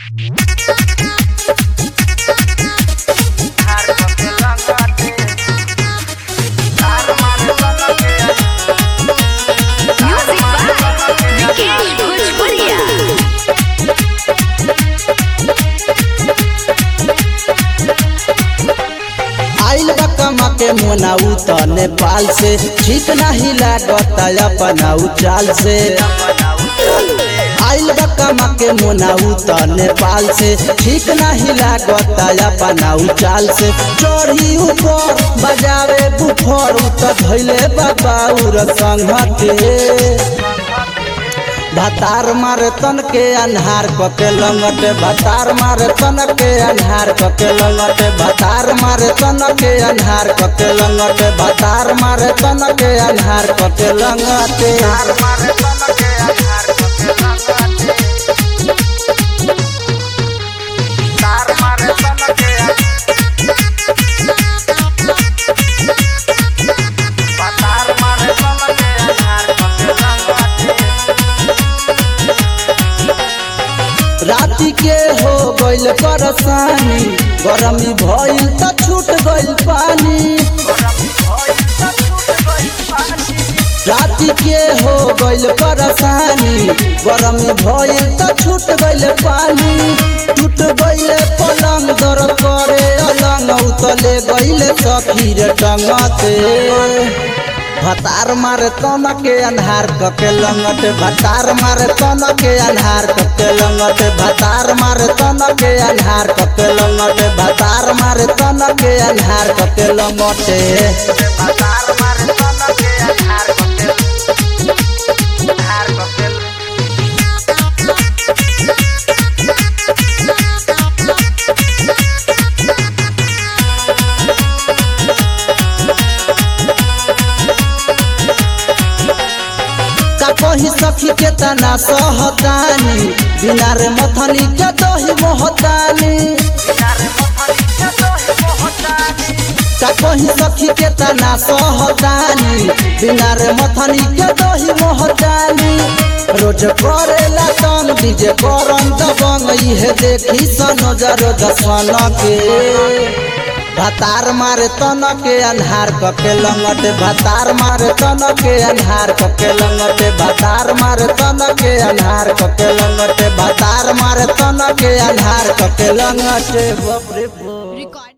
Music by Vikesh Bhojpuria. आइल बा कमा के मोनाऊ त नेपाल से ठीक नाही लागत अपना चाल से आइल बा कमा के मोनाऊ त नेपाल से ठीक नाही लागत अपना चाल से चढ़ी ऊपर बजावे बुफर उ त धैले बाबा संघते भतार मारे तन के अन्हार कके लंगटे भतार मारे तन के अन्हार कके लंगटे भतार मारे तन के अन्हार कके लंगटे भतार मारे तन के अन्हार कके लंगटे राति के हो गइल परेशानी गरमी भइल त छूट गइल पानी राति के हो गइल परेशानी गरमी भइल त छूट गइल पानी टूट गइल पलंग दर करे अलंग उतले गइल सखीर टंगते भतार मारे तन के अन्हार कके लंगटे भतार मारे तन के अन्हार कके लंगटे भतार मारे तन के अन्हार कके लंगटे भतार मारे तन के अन्हार कके लंगटे का कही सखी के तना सहतानी बिना रे मथनी के दही मोहतानी का कही सखी के तना सहतानी बिना रे मथनी के दही मोहतानी रोज करेला तन डीजे करम दबंग इहे देखी सनोजर दसन के भतार मारे तन के अन्हार कके लंगटे भतार मारे तन के अन्हार कके लंगटे भतार मारे तन के अन्हार कके लंगटे भतार मारे तन के अन्हार कके लंगटे बाप रे बाप